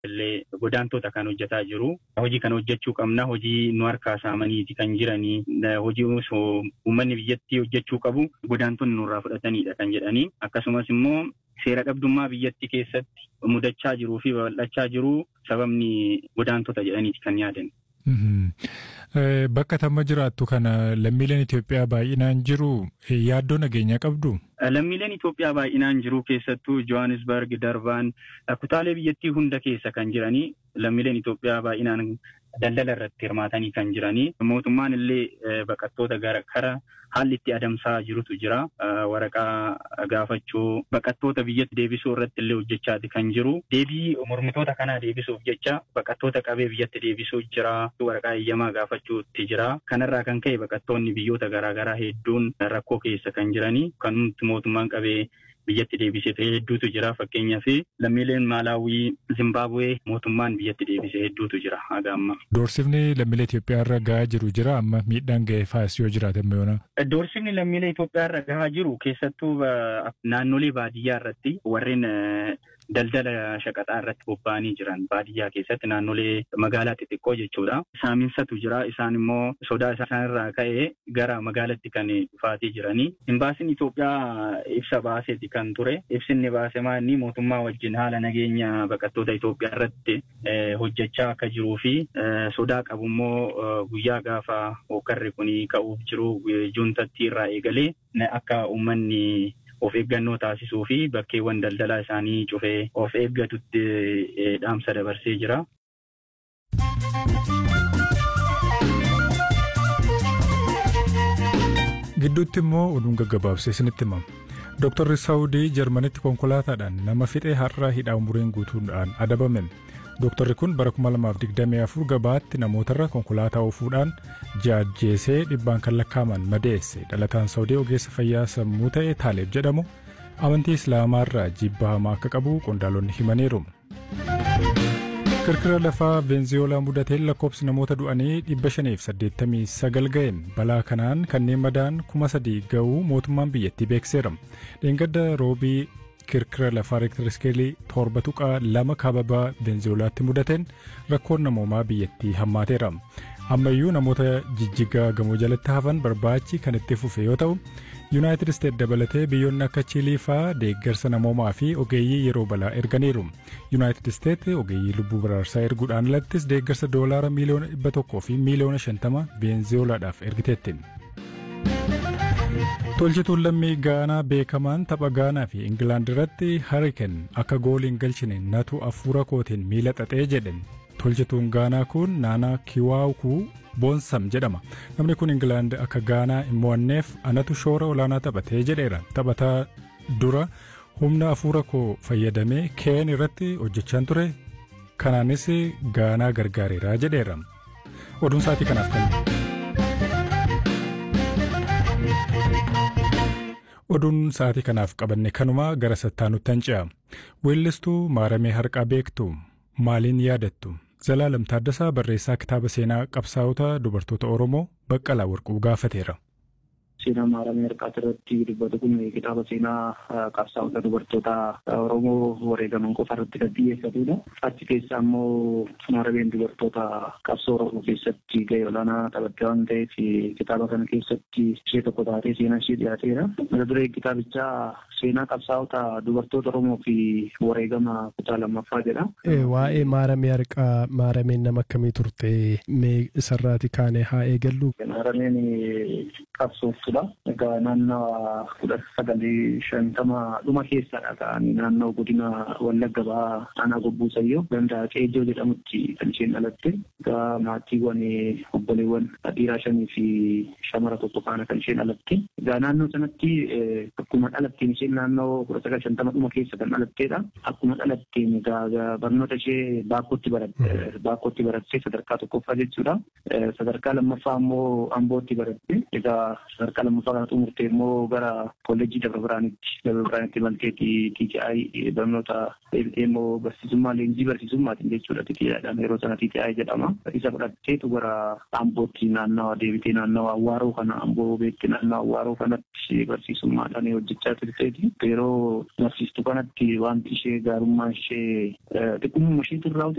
illee godaantota kan hojjetaa jiru. Hojii kana hojjechuu qabna. Hojii nu harkaa saamaniiti kan jiranii. Hojii osoo uummanni biyyattii hojjechuu qabu godaantonni nurraa fudhatanidha kan jedhanii. Akkasumas immoo seera dhabdummaa biyyattii keessatti mudachaa jiruu fi babal'achaa jiru sababni godaantota jedhaniiti kan yaadan. Bakka tamma jiraattu kana lammiileen Itoophiyaa baay'inaan jiru yaaddoo nageenyaa qabdu? Lammiileen Itoophiyaa baay'inaan jiru keessattuu Johannesburg, Darbaan kutaalee biyyattii hunda keessa kan jiranii lammiileen Itoophiyaa baay'inaan daldala irratti hirmaatanii kan jiranii mootummaan illee baqattoota gara kara haalli itti adamsaa jirutu jira. Waraqaa gaafachuu baqattoota biyyatti deebisuu irratti illee hojjechaati kan jiru. Deebii mormitoota kanaa deebisuuf jecha baqattoota qabee biyyatti deebisuu jira. Waraqaa eeyyamaa gaafachuutti jira. Kanarraa kan ka'e baqattoonni biyyoota garaagaraa hedduun rakkoo keessa kan jiranii kan mootummaan qabee biyyatti deebisee ta'e hedduutu jira. Fakkeenyaaf lammiileen Maalaawii, Zimbaabuwee mootummaan biyyatti deebisee hedduutu jira haga amma. Doorsifni lammiilee Itoophiyaa irra gahaa jiru jira amma miidhaan ga'ee faayis yoo jiraate yoona. Doorsifni lammiilee Itoophiyaa irra gahaa jiru keessattuu naannolee baadiyyaa irratti warreen daldala shaqaxaa irratti bobba'anii jiran baadiyyaa keessatti naannolee magaalaa xixiqqoo jechuudha. Saaminsatu jira isaan immoo sodaa isaan irraa ka'ee gara magaalaatti kan dhufaatii jiranii. Imbaasiin Itoophiyaa ibsa baaseeti kan ture. Ibsinni baase maanni mootummaa wajjin haala nageenya baqattoota Itoophiyaa irratti hojjechaa akka jiruu fi sodaa qabu immoo guyyaa gaafa hookarri kun ka'uuf jiru juuntatti irraa eegalee akka uummanni of eeggannoo taasisuu fi bakkeewwan daldalaa isaanii cufee of eeggatutti dhaamsa dabarsee jira. Gidduutti immoo oduun gaggabaabsee isinitti himama. Dooktarri Saawudii Jarmanitti konkolaataadhaan nama fixee har'a hidhaa umuriin guutuudhaan adabame. Dooktarri kun bara 2024 gabaatti namootarra konkolaataa oofuudhaan jaajjeesee dhibbaan kan lakkaaman madeesse dhalataan Saawudii ogeessa fayyaa sammuu ta'e Taaleeb jedhamu amantii Islaamaarraa jibba hamaa akka qabu qondaalonni himaniiru. Kirkira lafaa Veenzuweelaa mudateen lakkoofsi namoota du'anii 589 ga'e balaa kanaan kanneen madaan 3,000 ga'uu mootummaan biyyattii beekseera. Dheengadda roobii kirkira lafaa reektiriskeelii torba tuqaa lama kaababaa Veenzuweelaatti mudateen rakkoon namoomaa biyyattii hammaateera. Ammayyuu namoota jijjigaa gamoo jalatti hafan barbaachi kan itti fufe yoo ta'u, Yuunaayitid Isteet dabalatee biyyoonni akka Chiilii fa'aa deeggarsa namoomaa fi ogeeyyii yeroo balaa erganiiru. Yuunaayitid Isteet ogeeyyii lubbuu baraarsaa erguudhaan alattis deeggarsa doolaara miiliyoona dhibba tokkoo fi miiliyoona shantama Veenzuweelaadhaaf ergiteetti. Tolchituun lammii Gaanaa beekamaan tapha Gaanaa fi Ingilaand irratti Hariken akka goolii hin galchine natu afuura kootiin miila xaxee jedhe. Tolchituun Gaanaa kun Naanaa Kiwaawukuu Boonsam jedhama. Namni kun Ingilaand akka Gaanaa hin mo'anneef anatu shoora olaanaa taphatee jedheera. Taphataa dura humna afuura koo fayyadamee keen irratti hojjechaan ture. Kanaanis Gaanaa gargaareera jedheera. Oduun sa'aatii kanaaf kan. Oduun sa'aatii kanaaf qabanne kanuma gara sattaanutti hanca'a. Weellistuu maaramee harqaa beektu maaliin yaadattu? Zalaalam Taaddasaa barreessaa kitaaba seenaa qabsaa'ota dubartoota Oromoo Baqqalaa Warquu gaafateera. Seenaa maaramee harqaa irratti dubbatu kun kitaaba seenaa qabsaa'ota dubartoota Oromoo wareegaman qofa irratti kan xiyyeeffatudha. Achi keessa immoo maarameen dubartoota qabsoo Oromoo keessatti gahee olaanaa taphatte waan ta'eef kitaaba kana keessatti ishee tokko taatee seenaa ishee dhiyaateera. Mata duree kitaabichaa seenaa qabsaa'ota dubartoota Oromoo fi wareegama kutaa lammaffaa jedha. Waa'ee maaramee harqaa maarameen nama akkamii turte mee isarraati kaanee haa eegallu. Maarameen qabsooftu dha. Egaa naannoo kudha sagalii shantama dhuma keessadha ka'anii naannoo godina Wallagga ba'aa aanaa gobbuu sayyoo ganda Qeejoo jedhamutti kan isheen dhalatte. Egaa maatiiwwan obboleewwan dhiiraa shanii fi shamara tokko faana kan isheen dhalatte. Egaa naannoo sanatti akkuma dhalatteen isheen naannoo kudha sagal shantama dhuma keessa kan dhalatteedha. Akkuma dhalatteen egaa barnoota ishee baakkootti baratte baakkootti baratte sadarkaa tokkoffaa jechuudha. Sadarkaa lammaffaa immoo ambootti baratte. Egaa sadarkaa lammaffaa kana xumurtee immoo gara kolleejjii Dabra Biraanitti Dabra Biraanitti malteetti TTI barnoota deebitee immoo barsiisummaa leenjii barsiisummaatiin jechuudha TTIdhaan yeroo sana TTI jedhama. Isa fudhatteetu gara Ambootti naannawa deebitee naannawa Awwaaroo kana Amboo beekte naannawa Awwaaroo kanatti barsiisummaadhaan hojjechaa turteeti. Yeroo barsiistu kanatti wanti ishee gaarummaa ishee xiqqummaa ishee turraa